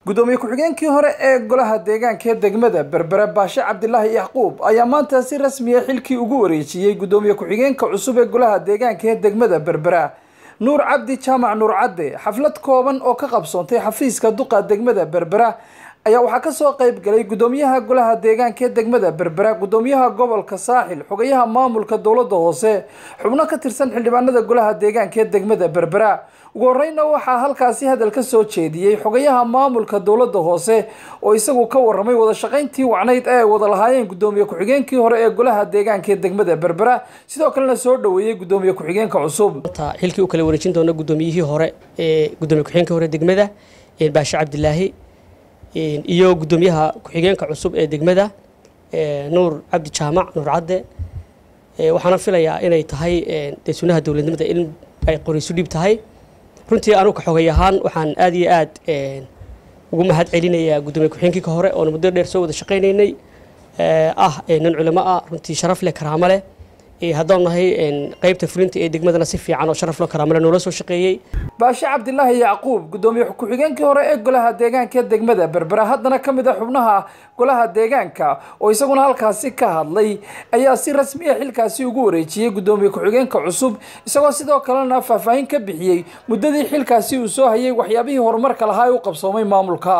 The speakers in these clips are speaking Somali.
gudoomiye ku-xigeenkii hore ee golaha deegaanka ee degmada berbera baashe cabdilaahi yacquub ayaa maanta si rasmiya xilkii ugu wareejiyey gudoomiye ku-xigeenka cusub ee golaha deegaanka ee degmada berbera nuur cabdi jaamac nuur cadde xaflad kooban oo ka qabsoontay xafiiska duqa degmada berbera ayaa waxaa kasoo qeyb galay gudoomiyaha golaha deegaanka ee degmada berbera gudoomiyaha gobolka saaxil xogayaha maamulka dowlada hoose xubno ka tirsan xildhibaanada golaha deegaanka ee degmada berbera ugu horeyna waxaa halkaasi hadal ka soo jeediyey xogayaha maamulka dowlada hoose oo isagu ka waramay wada shaqayntii wacnayd ee ay wada lahaayeen gudoomiye ku-xigeenkii hore ee golaha deegaanka ee degmada berbera sidoo kalena soo dhaweeyey gudoomiye ku-xigeenka cusub xilkii u kala wareejin doona gudoomiyihii hore ee gudoomiye ku-xigeenka hore degmada baashe cabdilaahi iyo gudoomiyaha ku-xigeenka cusub ee degmada nuur cabdi jaamac nuur cadde waxaana filayaa inay tahay dee sunaha dowladnimada in ay qoraysu dhib tahay runtii anugu xogay ahaan waxaan aad iyo aad ugu mahad celinayaa gudoomiye ku-xigeenkii ka hore oona muddo dheer soo wada shaqaynaynay ah nin culimo ah runtii sharaf leh karaamo leh haddaan nahay qeybta fulinta ee degmadana si fiican oo sharaf loo karaamale noola soo shaqeeyey baashe cabdilaahi yacquub gudoomiye ku-xigeenkii hore ee golaha deegaanka ee degmada berbera haddana ka mid a xubnaha golaha deegaanka oo isaguna halkaasi ka hadlay ayaa si rasmiya xilkaasi ugu wareejiyey gudoomiye ku-xigeenka cusub isagoo sidoo kalena faahfaahin ka bixiyey muddadii xilkaasi uu soo hayay waxyaabihii horumarka lahaa ee u qabsoomay maamulka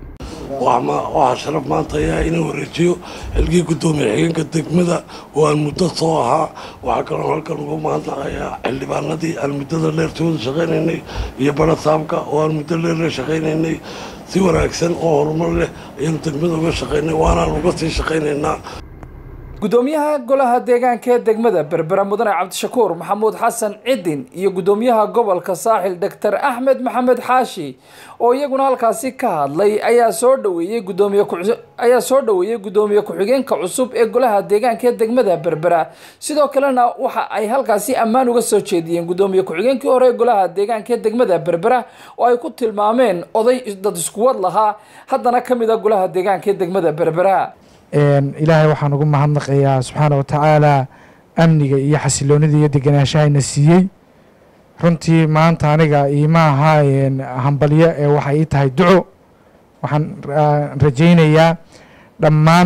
waxaa sharaf maanta ayaa inuu wareejiyo xilkii gudoomiye xigeenka degmada oo aan muddo soo ahaa waxaa kaloo halkan uga mahadnaqayaa xildhibaanadii aan muddada dheer soo wada shaqaynaynay iyo barasaabka oo aan muddo dheer la shaqaynaynay si wanaagsan oo horumar leh ayaanu degmada uga shaqaynay waanaan uga sii shaqaynaynaa gudoomiyaha golaha deegaanka ee degmada berbera mudane cabdishakuur maxamuud xasan cidin iyo gudoomiyaha gobolka saaxil doctor axmed maxamed xaashi oo iyaguna halkaasi ka hadlay ayaa soo dhaweeyey gudoomiye ayaa soo dhaweeyey gudoomiye ku-xigeenka cusub ee golaha deegaanka ee degmada berbera sidoo kalena waxa ay halkaasi ammaan uga soo jeediyeen gudoomiye ku-xigeenkii hore ee golaha deegaanka ee degmada berbera oo ay ku tilmaameen oday dad iskuwad lahaa haddana ka mid a golaha deegaanka ee degmada berbera ilaahay waxaan ugu mahadnaqayaa subxaana wa tacaala amniga iyo xasiloonida iyo degenaashahayna siiyey runtii maanta aniga iima aha hambalyo ee waxay ii tahay duco waxaan rajaynayaa dhammaan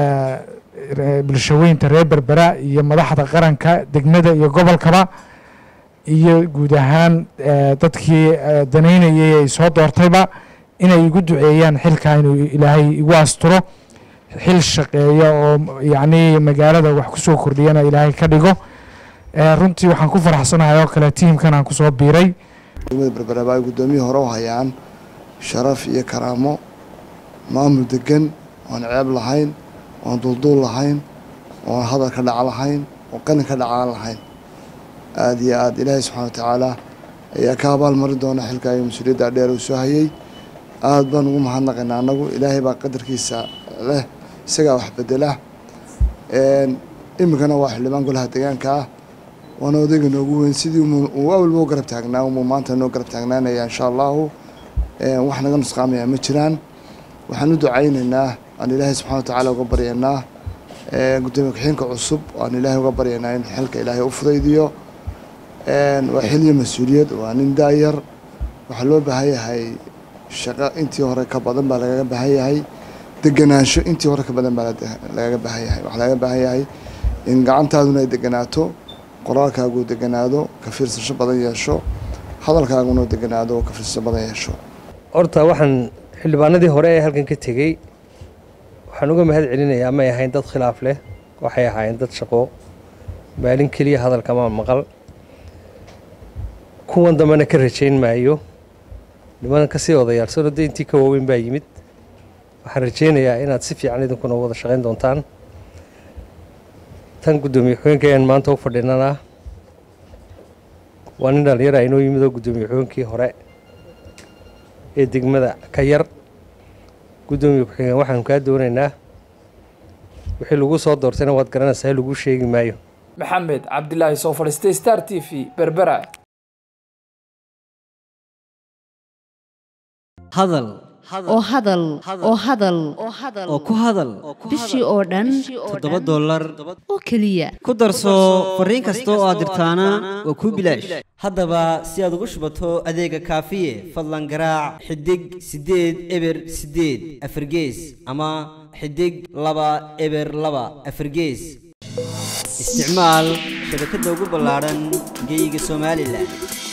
bulshaweynta reer berbera iyo madaxda qaranka degmada iyo gobolkaba iyo guud ahaan dadkii danaynayay ay soo doortayba inay igu duceeyaan xilkaa inuu ilaahay igu asturo xil shaqeeya oo yacni magaalada wax ku soo kordhiyana ilaahay ka dhigo runtii waxaan ku faraxsanahay oo kale tiimkan aan kusoo biiray degmada berberaba ay guddoomiyii hore u hayaan sharaf iyo karaamo maamul degan oan ceeb lahayn oan duulduul lahayn oan hadal ka dhaca lahayn oo qalin ka dhacaan lahayn aada iyo aada ilaahay subxana wa tacaala ayaa ka abaal mari doona xilka iyo mas-uuliyadda dheer uu soo hayey aada baan ugu mahadnaqaynaa annagu ilaahay baa qadarkiisa leh isagaa wax bedela iminkana waa xildhibaan golaha deegaanka ah waana odayga noogu weyn sidii uu awalba u garab taagnaa umuu maanta noo garab taagnaanaya insha allahu wax naga nusqaamaya ma jiraan waxaan u ducaynaynaa aan ilaahay subxana wa tacaala uga baryaynaa gudoomiye ku-xigeenka cusub aan ilaahay uga baryaynaa in xilka ilaahay u fudaydiyo waa xiliyo mas-uuliyad waa nin daayar waxaa loo baahan yahay shaqo intii hore ka badan baa lagaga baahan yahay deganaansho intii hore ka badan baa lagaga baahan yahay waxaa lagaga baahan yahay in gacantaaduna ay deganaato qoraalkaagu deganaado ka fiirsasho badan yeesho hadalkaaguna deganaado ka fiirsasho badan yeesho horta waxaan xildhibaanadii hore ee halkan ka tegey waxaan uga mahad celinayaa may ahayn dad khilaaf leh waxay ahaayeen dad shaqo maalin keliya hadalkama maqal kuwan dambena ka rajayn maayo niman kasii odayaalsano de intii ka waaweyn baa yimid waxaan rajaynayaa inaad si fiican idinkuna wada shaqayn doontaan tan guddoomiye xogeenka ayaan maanta u fadhinanaa waa nin dhallinyara inoo yimid oo guddoomiye xogeenkii hore ee degmada ka yar guddoomiye ku-xigeen waxaanu kaa doonaynaa wixii lagu soo doortayna waad garanaysaa lagu sheegi maayo maxamed cabdilaahi soo fadhiistay star t v berbera hadal oo hadal oo hadal oo ku hadal bishii oo dhan toddoba dollar oo keliya ku darso fariin kasta oo aad dirtaana waa kuu bilaash haddaba si aad ugu shubato adeega kaafiye fadlan garaac xidig siddeed eber siddeed afargees ama xidig laba eber laba afargees isticmaal shabakadda ugu ballaadhan geyga somalilan